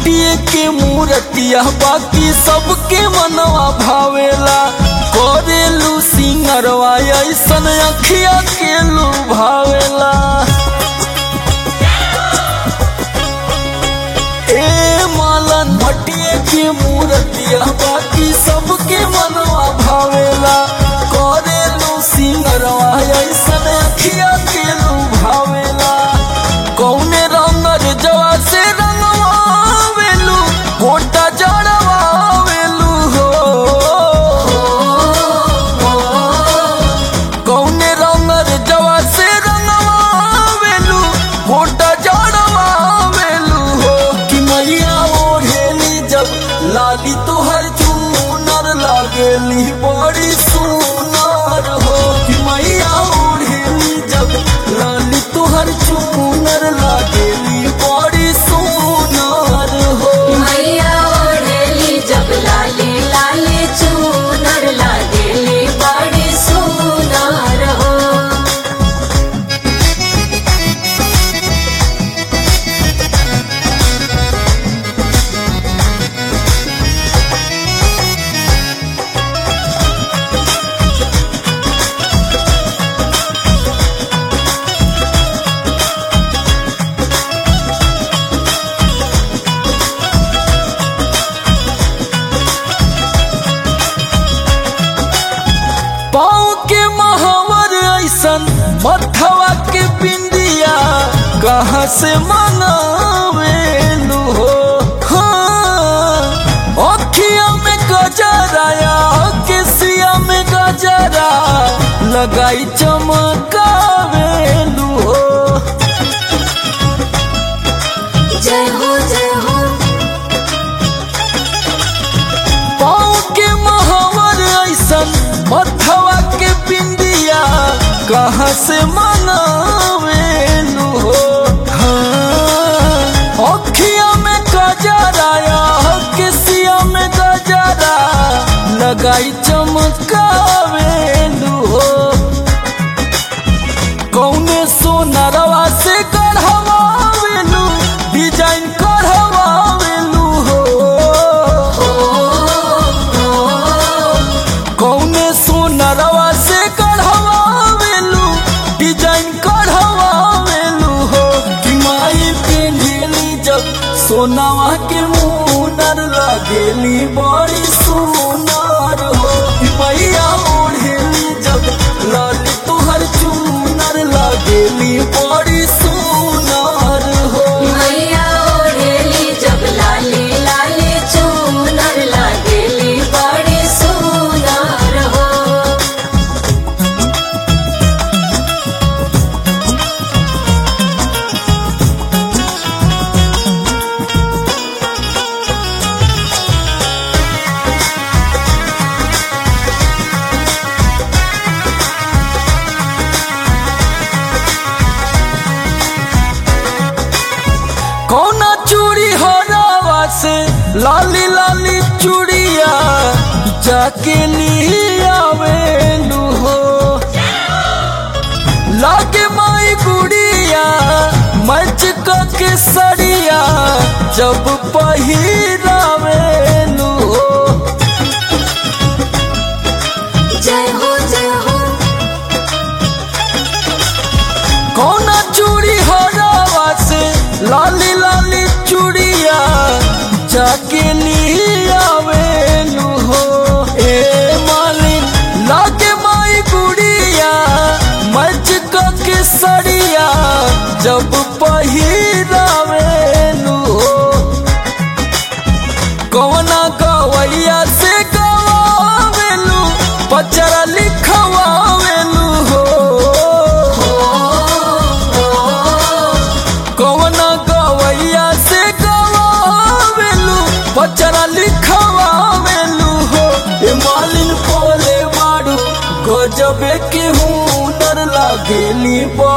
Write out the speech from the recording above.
मटिए के मूर्तिया बाकी सबके मनवा भावेला करेलू सिंगरवा ऐसन अखिया के लू भावेला ए मालन मटिए के मूर्तिया बाकी सबके मनवा भावेला करेलू सिंगरवा ऐसन अखिया के लू भावेला कौने रंगर जवा से रंगवावेलू गोटा जड़वावेलू हो कौने रंगर जवा से रंगवावेलू गोटा जड़वावेलू हो कि मैया ओढ़ेली जब लाली तुहर चूनर लागेली बड़ी सुनर हो कि मैया ओढ़ेली जब लाली तुहर चूनर लागेली बड़ी सुनर हो मैया ओढ़ेली जब लाले लाले चूनर लागेली बड़ी सुनार हो पाँव के महावर ऐसन मथवा के बिंदिया कहाँ से मंगावेलू हो हाँ अखिया में गजराया केसिया में गजरा लगाई चमकावेलू हो जय हो जय हो पाँव के महावर ऐसन मथवा के बिंदिया कहाँ से मंगावेलू हो हाँ, अखिया में गजराया केसिया में गजरा लगाई चमकावेलू हो कौने सोनरवा से गढ़वावेलू डिजाइन करवावेलू हो कौने सोनरवा से गढ़वावेलू डिजाइन करवावेलू हो कि माई पेंढेली जब सोनावा के मुनर लागेली बड़ी सुनर हो कि मैया ओढ़ेली जब लाली तुहर चूनर लागेली बड़ी सुनर हो मैया ओढ़ेली जब लाले लाले चूनर लागेली बड़ी सुनार हो कौना चूड़ी हरावा से लाली लाली चूड़िया जाके लियावेलू हो लागे माई गुड़िया मच के सड़िया जब पहिरावेलू हो जय हो जय हो कौना चूड़ी हरावा से लाली लाली चूड़िया जाके लियावेलू हो ए मालिन लागे माई गुड़िया मच के सड़िया जब पहिरावेलू हो कौना गवैया से गवावेलू पचरा लिखवावेलू हो कौना गवैया से गवावेलू पचरा लिखवावेलू हो ए मालिन बोले बाड़ू गजबे के हुनर लागेली बा